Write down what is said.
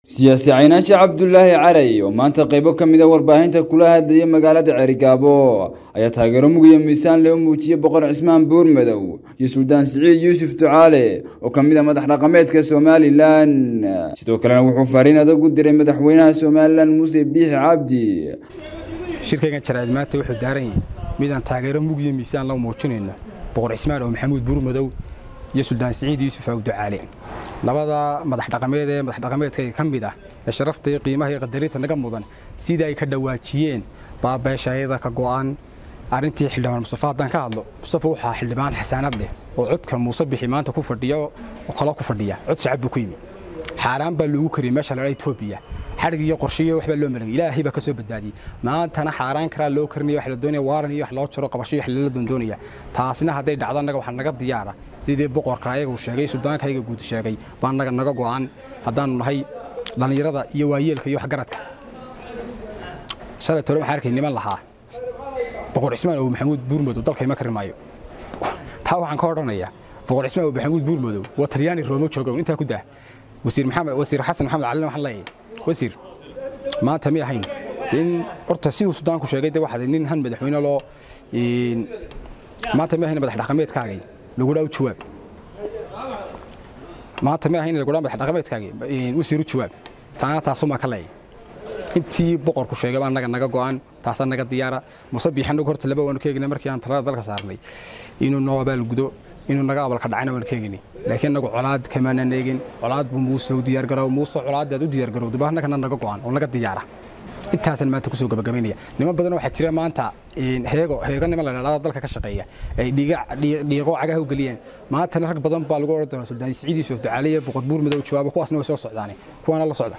siyaasi caynaashi cabdulaahi caray oo maanta qaybo ka mid a warbaahinta kula hadlayay magaalada cerigaabo ayaa taageero mugiyo miisaan loo muujiyey boqor cismaan buurmadow iyo suldaan siciid yuusuf ducaale oo ka mid a madax dhaqameedka somalilan sidoo kalena wuxuu fariin adag u diray madaxweynaha somalilan muuse biixi cabdi shirkaygan jaraa'id maanta wuxuu daaran yahay midaan taageero mugiyo miisaan loo muujinayno boqor cismaan oo maxamuud buurmadow iyo suldaan siciid yuusuf aw ducaale labada madax dhaqameed ee madax dhaqameedkayga ka mid ah ee sharafta iyo qiimaha iyo qadarinta naga mudan sida ay ka dhawaajiyeen baabeeshayada ka go'an arrintii xildhibaan mustafa haddaan ka hadlo mustafa waxaa xildhibaan xasaanad leh oo codka muuse bixi maanta ku fadhiya oo kalo ku fadhiya cod shacab buu ku yimi xaaraan baa loogu kariyey meesha ladhaa etoobiya xadhig iyo qorshiyo waxbaa loo malan ilaahay baa ka soo badbaadiyey maantana xaaraan karaa loo karinaya wax la doonaya waaran iyo wax loo jaro qabasho iyo wax lala doondoonaya taasina hadday dhacdo annaga waxaa naga diyaara sidii boqorka ayagu sheegay suldaanka ayaga guud sheegay baa naga naga go'an haddaanu nahay dhallinyarada iyo waayeelka iyo waxgaradka shalay tole waxaan arkay niman lahaa boqor cismaan oo maxamuud buurmadow dalkayma karin maayo taa waxaan ka odhanayaa boqor cismaan oo maxamuud buurmadow waa talyaani roomo joogow intaa ku daa wasiir maxamed wasiir xasan maxamed calina waxaan leeyahay wasiir maanta mi ahayn in horta siduu sudaanku sheegay de waxaad nin han madaxweyne loo maanta mi ahayn madax dhaqameedkaagay lagu dhaa u jawaab maanta mi ahayn lagu dhaa madax dhaqameedkaagay wasiir u jawaab taana taasumaa ka leeyahay intii boqorku sheegay baa naga naga go'an taasaa naga diyaara muse biixanagu horta laba waanu ka eegnay markii aan talada dalka saarnay inuu noo abaalgudo inuu naga abalka dhacana waanu ka eegnay laakiin anagu colaad kamaanan eegin colaad buu muuse u diyaargarow muuse colaadaad u diyaargarowda baa annagana naga go'an oo naga diyaara intaasaan maanta kusoo gabagabaynaya niman badan waxaa jira maanta heego heego niman la dhahdaa dalka ka shaqeeya ay dhiiqo cagaha u geliyeen maantana rag badan baa lagu odhan doonaa suldaan siciid yuusuf ducaale iyo boqor buur madow jawaabo kuwaasna way soo socdaane kuwaana la socda